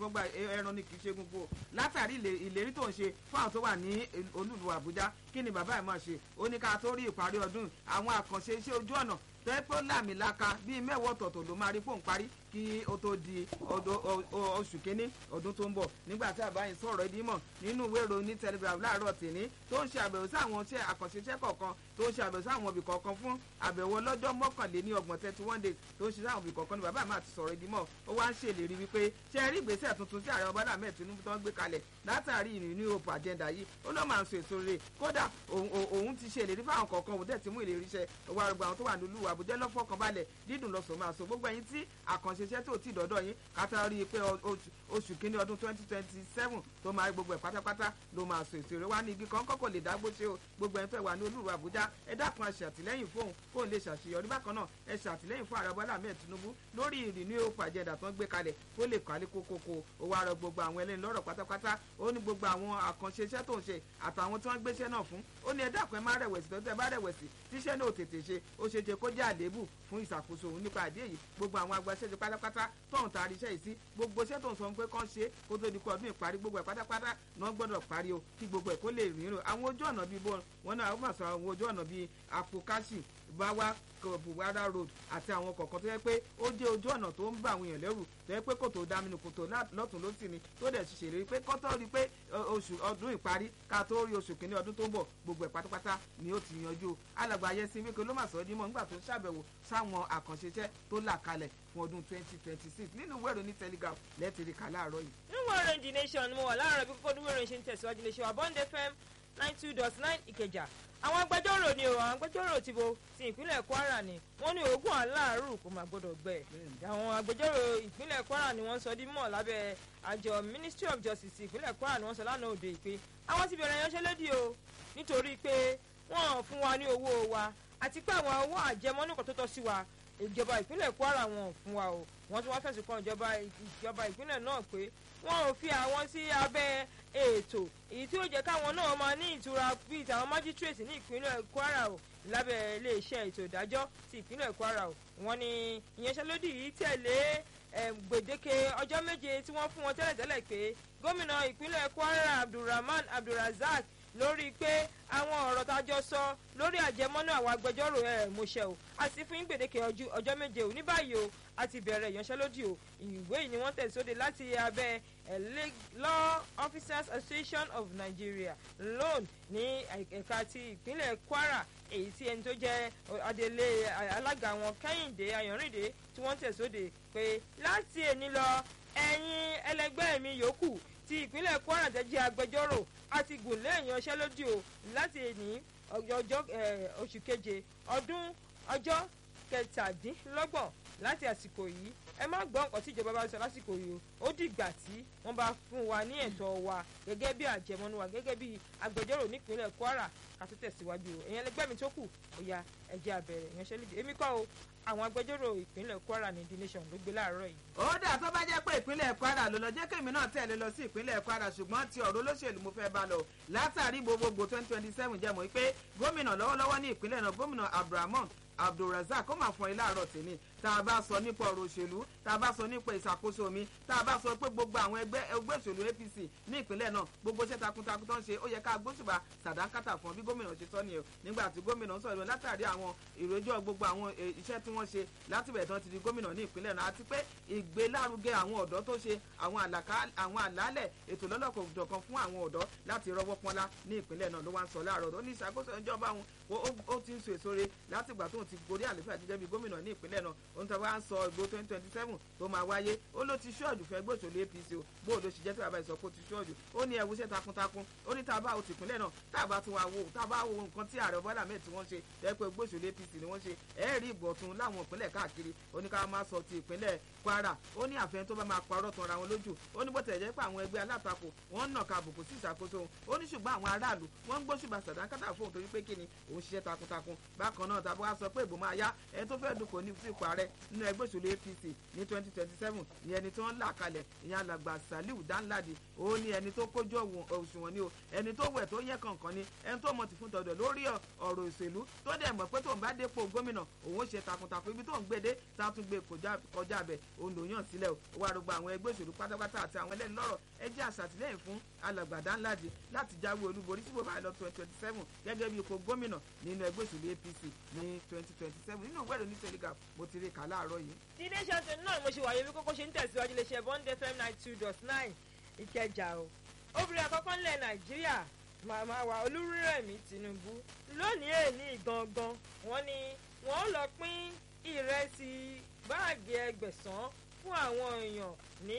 fọ́gbà ẹran ni kì í ṣe gbogbo látàrí ìlérí tó ń ṣe fún àwọn tó wà ní olúlu àbújá kí ni bàbá ẹ̀ máa ṣe ó ní ká tó rí ìparí ọdún àwọn àkànṣe iṣẹ́ ojú ọ̀nà tẹ́pẹ́ làmìlaka bíi mẹ́wọ́ ọ̀tọ̀ọ̀tọ̀ ló máa rí fóun parí kí ó tó di oṣù kínní ọdún tó ń bọ̀ nígbà tí àbáyé sọ̀rọ̀ ẹbí mọ̀ nínú ìwé ìròyìn ní telegraph láàárọ̀ tèmi tó ń ṣe àbẹ̀wò sí àwọn iṣẹ́ àkànṣe iṣẹ́ kọ̀ọ̀kan tó ń ṣe àbẹ̀wò sí àwọn ibì kọ̀ọ̀kan fún àbẹ̀wò ọlọ́jọ́ mọ́kànléní ọgbọ̀n thirty one days tó ń ṣe sáwọn ibì kọ̀ọ̀kan ní bàbá àmà ti sọ̀rọ̀ ẹbí mọ̀ ó wá ń ṣèlérí wípé ṣe rí ìgbésẹ̀ tuntun tí ààrẹ ọbádà mẹ́ẹ̀ tinubu tó ń gbé kalẹ̀ látàrí ìrìn hope agenda yìí ó ló máa ń so èso rere kódà òun ti ṣe ìlérí fáwọn kọ̀ọ̀kan òun dẹ̀ ti mú ìlérí iṣẹ́ owó arúgbó àwọn tó wà nílùú àbújá lọ́fọ̀kànbalẹ̀ dídùn lọ́sọ̀ máa so gbogbo ẹ̀yin tí àkànṣe iṣẹ́ tó ti dọ́dọ̀ yín kátà rí i pé oṣù kínní ọdún twenty twenty seven tó máa rí gbogbo ẹ̀ pátápátá ló máa so èso rere wá ní igi kan kọ́kọ́ lè dágbó ṣe o gbogbo ẹ̀ ń fẹ́ wà ní olúwa àbújá ẹ dákun aṣàtìlẹ́yìn fóun kóun lè ṣàṣeyọrí bákan náà ẹ ṣàtìlẹ́yìn fún ààrẹ bọ́lá mẹ́ẹ̀ tinubu lórí ìrìnnú òpó àjẹdà tó ń gbé kalẹ̀ kó lè kálé kókókó ó wá rọ gbogbo àwọn ẹlẹ́ni lọ́rọ̀ pátápátá ó ní gbogbo àwọn àkànṣe iṣẹ́ tó ń ṣe àtàwọn tí wọ́n gbéṣẹ́ náà fún ó ní ẹ dákun ẹ má rẹ̀wẹ̀sì tó tẹ́ bá rẹ̀wẹ̀sì tíṣẹ́ náà ò tètè ṣe ó ṣe ṣe kó jẹ́ àléébù fún ìṣàkóso òun nípa àdé yìí gbogbo àwọn agbaṣẹ́ṣe pátápátá tóun taari iṣẹ́ yìí sí gbogbo iṣẹ́ tó ń sọ pé kán ṣe kó tó di kó ọdún ìparí gbogbo ẹ̀ pátápátá náà gbọ́dọ̀ parí o kí gbogbo ẹ̀ kó lè rìn rò àwọn ojú ọ̀nà bíi wọn náà wọ́n sọ àwọn ojú ọ̀nà bíi apokashi báwa buwara road àti àwọn kọ̀ọ̀kan tó yẹ pé ó jẹ́ ojú ọ̀nà tó ń bá àwọn èèyàn lẹ́rù tó yẹ pé kòtò dáminú kòtò lọ́tún lọ́sì ni tó dẹ̀ ṣe ṣèlérí pé kọ́tọ́ rí pé oṣù ọdún ìparí ká tó rí oṣù kìíní ọdún tó ń bọ̀ gbogbo ẹ̀ pátápátá ni ó ti yanjú alàgbà ayẹsí wípé ló mà sọ ọ́ dímọ̀ nígbà tó ṣàbẹ̀wò sáwọn àkànṣe iṣẹ́ tó là kalẹ̀ fún ọdún twenty twenty six nínú ìwé ìròyìn telegraph lẹ́tìrì kà láàárọ̀ yìí. nínú ìròyìn the nation mo wà láàárọ̀ bí kókó ìròyìn ṣe ń tẹ̀síwájú lè ṣe wà bond fm nine two dot nine ìkẹjà àwọn agbẹjọ́rò ni o àwọn agbẹjọ́rò ti bo ti ìpínlẹ̀ kwara ni wọ́n ní oògùn aláàrù kò máa gbọ́dọ̀ gbẹ àwọn agbẹjọ́rò ìpínlẹ̀ kwara ni wọ́n sọ di mọ̀ lábẹ́ àjọ ministry of justice ìpínlẹ̀ kwara ni wọ́n sọ lánàá òde pé àwọn ti bẹ̀rẹ̀ yanṣẹ́lódì o nítorí pé wọ́n fún wa ní owó wa àti pé àwọn owó àjẹmọ́nú kan tó tọ́ sí wa ìjọba ìpínlẹ̀ kwara wọn ò fún wa o wọ́n tún wá fẹ̀sùn kan ìjọba ìjọba ìpínlẹ̀ náà pé wọn ò fi àwọn sí abẹ́ ètò èyí tí ó jẹ́ káwọn náà máa ní ìtura bíi tàwọn májísírèètì ní ìpínlẹ̀ kwara o lábẹ́ iléeṣẹ́ ètò ìdájọ́ ti ìpínlẹ̀ kwara o wọ́n ní ìyanṣẹ́lódì yìí tẹ̀lé gbèdéke ọjọ́ méje tí wọ́n fún wọn tẹ́lẹ̀tẹ́lẹ̀ pé gómìnà ìpínlẹ̀ kwara abdulrahman abdulrazak lórí pé àwọn ọ̀rọ̀ tá a jọ sọ lórí àjẹmọ́nú àwọn agbẹjọ́rò ẹ̀ mọ̀ṣẹ́ o àti fún gbèdéke ọjọ́ méje ò ní báyìí o a ti bẹ̀rẹ̀ ìyanṣẹ́lódì o ìwé yìí ni wọ́n tẹ̀síwájú láti abẹ́ law officers association of nigeria loan ní ẹ̀ka ti ìpínlẹ̀ kwara èyí tí ẹni tó jẹ́ adelé alága wọn kẹ́hìndé ayọ̀rìndé tí wọ́n tẹ̀síwájú pé láti èní lọ ẹ̀yin ẹlẹgbẹ́ mi yòókù ti ìpínlẹ̀ kwara tẹ́ jẹ́ agbẹjọ́rò àti gùn lé ìyanṣẹ́lódì o láti èní ọjọ́ oṣù keje ọdún ọjọ́ kẹtàdínlọ́gbọ̀n láti àsìkò yìí ẹ má gbọ́ nǹkan tí ìjọba bá sọ lásìkò yìí o ó dìgbà tí wọ́n bá fún wa ní ẹ̀tọ́ wa gẹ́gẹ́ bí àjẹmọ́nú wa gẹ́gẹ́ bí agbẹjọ́rò nípínlẹ̀ kwara ká tó tẹ̀síwájú o èèyàn ẹlẹgbẹ́ mi tó kù ó ya ẹ̀jẹ̀ àbẹ̀rẹ̀ ìyanṣẹ́lódì èmi kọ́ o àwọn agbẹjọ́rò ìpínlẹ̀ kwara ní the nation ló gbé láàárọ̀ yìí. ó dà tó bá jẹ́ pé ìpínlẹ̀ kwara ló lọ jẹ́ kémi náà tẹ̀lé lọ sí ìpínlẹ̀ kwara ṣùgbọ́n ti ọ̀rọ̀ olóṣèlú mo fẹ́ bá lọ látàrí gbogbogbò twenty twenty seven jẹ́ mọ́ pé gómìnà lọ́wọ́lọ́wọ́ ní ìpínlẹ̀ náà gómìnà abdulrahman abdulrasaq ó máa fọ ilé àárọ̀ tèmi tá a bá sọ nípa ọ̀rọ̀ òṣèlú tá a bá sọ nípa ìṣàkóso mi tá a bá sọ pé gbogbo àwọn ẹgbẹ́ ẹgbẹ́ òṣèlú apc ní ìpínlẹ̀ náà gbogbo iṣẹ́ takuntakun tó ń ṣe ó yẹ ká gbóṣùbà sàdánkátà fún bí gómìnà ṣe sọ nìyẹn nígbà tí gómìnà sọ̀rọ̀ látàrí àwọn ìròjọ́ gbogbo àwọn iṣẹ́ tí wọ́n ṣe láti bẹ̀rẹ̀ tán ti di gómìnà ní ìpínlẹ̀ náà àti pé ìgbélárugẹ àwọn ọ̀dọ́ tó ṣe àwọn àlàálẹ̀ ètò lọ́lọ́kọ̀ọ̀dọ̀kan fún àwọn ọ̀dọ́ láti rọwọ́ pọ́nlá ní ìpínlẹ̀ náà ló wá ń sọ láàárọ̀ ó ní ìṣàkóso ìjọba òun ó ti ń so èso re látìgbà tóun ti gorí àlefa gẹ́gẹ́ bí gómìnà ní ìpínlẹ̀ náà òun tó wá ń sọ ìgbó twenty twenty seven tó máa wáyé ó ló ti ṣọ́ọ̀dù fẹ́ gbòòsòlù apc o bó o ló ṣe jẹ́ tí bàbá ìsọ pé ó ti ṣọ́ọ̀dù ó ní ẹ̀wù iṣẹ́ takuntakun ó ní tá a bá o ti ìpínlẹ̀ náà tá a bá tún wá wo tá a bá wo nǹkan tí ààrẹ bọ́lá mẹ́ẹ̀ tí wọ́n ṣe ẹ pé gbòòsòlù apc ni wọ́n ṣe ẹ rí ìbọ̀tún láwọn ìpínlẹ̀ káàkiri ó ní ká máa sọ ti ìpínlẹ̀ kwara ó ní àfẹn tó bá máa parọ́ tan ra wọn lójú ó ní bó tẹ̀ jẹ́ pé àwọn ẹgbẹ́ alátakò wọ́n ń nàka àbùkù sí ìṣàkóso ó ní ṣùgbọ́n àwọn aráàlú wọ́n ń gbóṣùbà sàdánkátà fóun torí pé kí ni òun ṣiṣẹ́ takuntakun bákan náà tàbí wàá sọ pé ìbò máa yá ẹni tó fẹ́ dùnkò ní sípò ààrẹ nínú ẹgbẹ́ òṣèlú apc ní twenty twenty seven ní ẹni tó ń là kalẹ̀ ìyẹn alàgbà saliu danladi ó ní ẹni tó kójú òṣùwọ̀n ni o ẹni tó wẹ̀ tó yẹ kànkan ni ẹni tó mọ̀ ti fún tọ̀dọ̀ lórí ọ̀rọ̀ òṣèlú tó dẹ̀ mọ̀ pé tóun bá dépò gómìnà òun ó ṣe takuntakun takuntakun ibi tó ń gbèdé tá a tún gbé kọjá bẹ̀ òun ló yàn sílẹ̀ o wà rògbò àwọn ẹgbẹ́ òṣèlú pátápátá àti àwọn ẹlẹ́ni lọ́rọ̀ ẹ jẹ́ àṣàtìlẹ́yìn fún alàgbàdá ńláde láti jáwé olúborí tí bó bá lọ twenty twenty seven gẹ́gẹ́ bí ipò gómìnà nínú ẹgbẹ́ òṣèlú APC ní twenty twenty seven nínú ìwé ìròyìn telegraph mo ti rí kà láàárọ̀ yìí. tí iléeṣẹ́ àti náà mo ṣe wàyé bí kókó ṣe ń tẹ̀síwájú iléeṣẹ́ bond fm nine two dot nine ìkẹjà o obìnrin àkọ́kọ́ ńlẹ̀ nàìjíríà màmá wa olúrẹ̀mí tinubu lónìí èní gangan wọ́n ní wọ́n lọ pín ìrẹsì báàgì ẹgbẹ̀sán fún àwọn èèyàn ní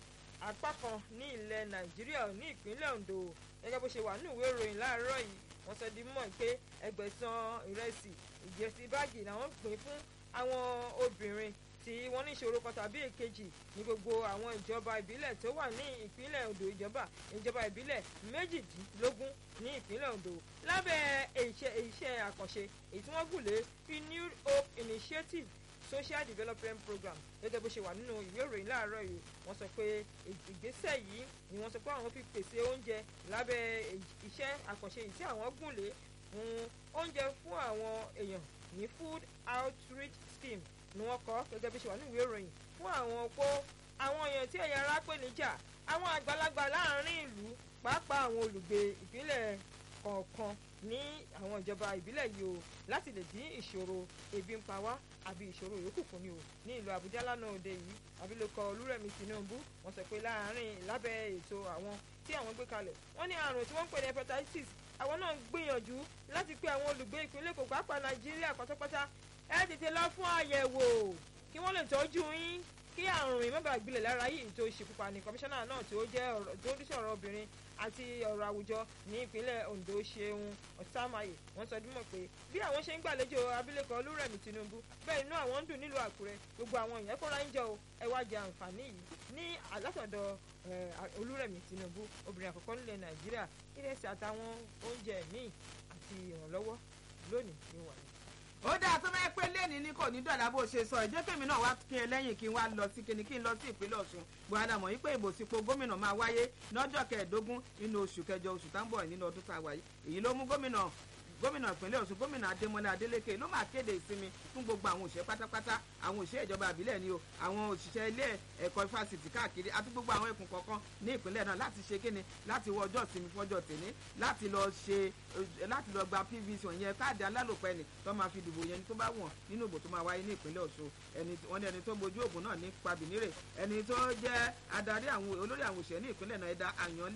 apá kan ní ilẹ̀ nàìjíríà ní ìpínlẹ̀ ondo gẹ́gẹ́ bó ṣe wà ní ìwé ìròyìn láàárọ̀ yìí wọ́n sọ di mọ̀ pé ẹgbẹ̀sán ìrẹsì ìjẹsí báàgì làwọn pín fún àwọn obìnrin tí wọ́n ní ìṣòro kan tàbí èkejì ní gbogbo àwọn ìjọba ìbílẹ̀ tó wà ní ìpínlẹ̀ Ondo ìjọba ìjọba ìbílẹ̀ méjìdínlógún ní ìpínlẹ̀ Ondo lábẹ́ iṣẹ́ àkànṣe èyí tí wọ́n gùn lé renewed hope initiative social development program gẹ́gẹ́ bó ṣe wà nínú ìwé ìròyìn láàárọ̀ yìí wọ́n sọ pé ìgbésẹ̀ yìí ni wọ́n sọ pé àwọn fi pèsè oúnjẹ lábẹ́ iṣẹ́ àkànṣe yìí tí àwọn gùn lé fún oúnjẹ fún àwọn èèyàn ní food outreach scheme ni wọ́n kọ gẹ́gẹ́ bí ṣe wà ní ìwé ìròyìn fún àwọn opó àwọn èèyàn tí ẹ̀yà ara pè níjà àwọn àgbàlagbà láàrin ìlú pàápàá àwọn olùgbé ìpínlẹ̀ kọ̀ọ̀kan ní àwọn ìjọba ìbílẹ̀ yìí o láti lè dín ìṣòro ebi ń pa wá àbí ìṣòro yòókù fún ni o ní ìlú Àbújá lánàá òde yìí abilékọ Olúrẹ̀mí Tinubu wọ́n sọ pé láàárín lábẹ́ ètò àwọn tí àwọn gbé kalẹ̀ wọ́n ní àrùn tí wọ́n ń pè ní hepatitis àwọn náà ń gbìyànjú láti pé àwọn olùgbé ìpínlẹ̀ Èkó pàápàá Nàìjíríà pátápátá ẹ tètè lọ fún àyẹ̀wò kí wọ́n lè tọ́jú yín kí àrùn ìmọ̀gbà gbilẹ̀ lára yìí tó ṣekúpa ní kọmíṣánná náà tí ó jẹ́ ọ̀rọ̀ tó ń sọ̀rọ̀ obìnrin àti ọ̀rọ̀ àwùjọ ní ìpínlẹ̀ Ondo Ṣeun Ọ̀sàmáyé wọ́n sọ dímọ̀ pé bí àwọn ṣe ń gbàlejò abilékọ Olúrẹ̀mí Tinubu bẹ́ẹ̀ inú àwọn ń dùn nílùú Àkúrẹ́ gbogbo àwọn èèyàn kóra ń jọ ẹ wá jẹ àǹfààní yìí ní alátọ̀dọ̀ Olúrẹ̀mí Tinubu obìnrin àkọ́kọ́ nílẹ̀ Nàìjíríà ìrẹsì àtàwọn oúnjẹ míì àti ìrànlọ́wọ́ lónìí ní wàyí ó dáa tó máa pé lẹ́ni ní kò ní dọ̀là bó ṣe sọ ìjẹ́ kèmí náà wá kí ẹ lẹ́yìn kí n wá lọ sí kíni kí n lọ sí ìpínlẹ̀ Ọ̀ṣun buhari àmọ́ yìí pé ìbò sípò gómìnà máa wáyé lọ́jọ́ kẹẹ̀ẹ́dógún nínú oṣù kẹjọ oṣù tá ń bọ̀ nínú ọdún tá a wáyé èyí ló mú gómìnà gómìnà ìpínlẹ̀ Ọ̀ṣun gómìnà Adémọ́lá Adélékè ló máa kéde ìsinmi fún gbogbo àwọn òṣìṣẹ́ pátápátá àwọn òṣìṣẹ́ ìjọba àbílẹ̀ ni o àwọn òṣìṣẹ́ ilé ẹ̀kọ́ fásitì káàkiri àti gbogbo àwọn ẹkùn kọ̀ọ̀kan ní ìpínlẹ̀ náà láti ṣe kíni láti wọ ọjọ́ ìsinmi fọ́jọ́ tèmi láti lọ ṣe láti lọ gba PVC yẹn káàdì alálòpẹ́ ni tó máa fi dìbò yẹn tó bá wọ̀n nínú ìbò tó máa wáyé ní ìpínlẹ̀ Ọ̀ṣun ẹni wọ́n ní ẹni tó gbojú ògùn náà ní pabinire ẹni tó jẹ́ adarí àwọn olórí àwọn òṣìṣẹ́ ní ìpínlẹ̀ náà ẹ̀dá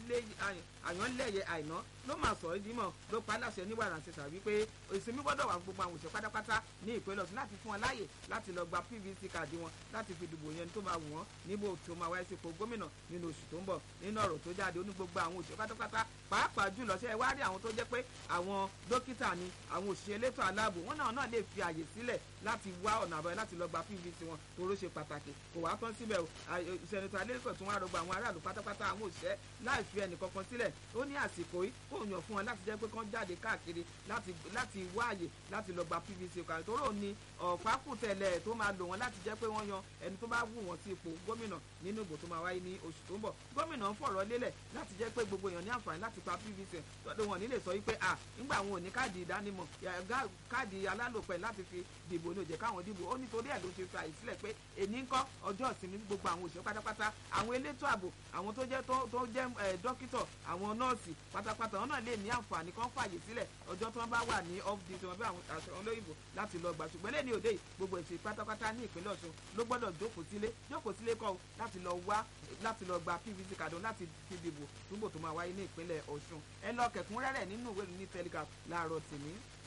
àyànlẹ́yẹ àìná ló máa sọ̀rọ̀ ìdímọ̀ ló pa láṣẹ ní wàrà ṣẹṣà wípé ìsinmi gbọ́dọ̀ wà gbogbo àwọn òṣìṣẹ́ pátápátá ní ìpínlẹ̀ Ọ̀ṣun láti fún wọn láàyè láti lọ gba PVC káàdì wọn láti fi dìbò yẹn tó máa wù wọ́n níbo tó máa wáyé sípò gómìnà nínú oṣù tó ń bọ̀ nínú ọ̀rọ̀ tó jáde ó ní gbogbo àwọn òṣìṣẹ́ pátápátá pàápàá jùlọ ṣe wá rí àwọn tó jẹ́ pé àwọn dókítà ni àwọn òṣìṣẹ́ elétò aláàbò wọn náà náà lè fi àyè sílẹ̀ láti wá ọ̀nà àbáyọ láti lọ gba PVC wọn toró ṣe pàtàkì kò wá tán síbẹ̀ o ìṣẹ̀nitọ́ alẹ́kọ̀ọ́ tún wá rọgbọ àwọn aráàlú pátápátá àwọn òṣìṣẹ́ láì fi ẹnì kankan sílẹ̀ ó ní àsìkò yìí kó yàn fún wọn láti jẹ́ pé kán jáde káàkiri láti wá àyè láti lọ gba PVC kan tóró ni ọ̀pákùtẹ̀lẹ̀ tó máa lò wọ́n láti jẹ́ pé wọ́n yan ẹni tó bá wù wọ́n sí ipò gómìnà nínú ìbò tó máa wáyé ní oṣù tó ń bọ̀ gómìnà ń fọ̀rọ̀ lélẹ̀ láti jẹ́ pé gbogbo èèyàn ní àǹfààní láti pa PVC tọ́dọ̀ wọn nílé sọ wípé à nígbà àwọn ò ní káàdì ìdánimọ̀ káàdì alálòpẹ̀ láti fi dìbò ní òjẹ̀ káwọn dìbò ó nítorí ẹ̀ ló ṣe fi àyè sílẹ̀ pé èní ń kọ́ ọjọ́ ìsinmi gbogbo àwọn òṣèré pátápátá àwọn elétò ààbò àwọn tó jẹ́ tó jẹ́ dókítọ̀ àwọn nọ́ọ̀sì pátápátá wọn náà lè ní àǹfààní kan fàyè sílẹ̀ ọjọ́ tí wọ́n bá wà ní off duty wọn bí àwọn aṣọ olóyìnbó láti lọ gbà ṣùgbọ́n lẹ́ni òde yìí gbogbo èsì pátápátá ní ìpínlẹ̀ Ọ̀ṣun ló gbọ́dọ̀ jókòó sílé jókòó sílé kọ́ láti lọ wá láti lọ gba PVC kàdún láti fi dìbò túbò tó máa wáyé ní ìpínlẹ̀ Ọ̀ṣun ẹ lọ kẹ̀kúnrẹ́rẹ́ nínú ìwé ní Telegraph láàárọ̀ tèmi.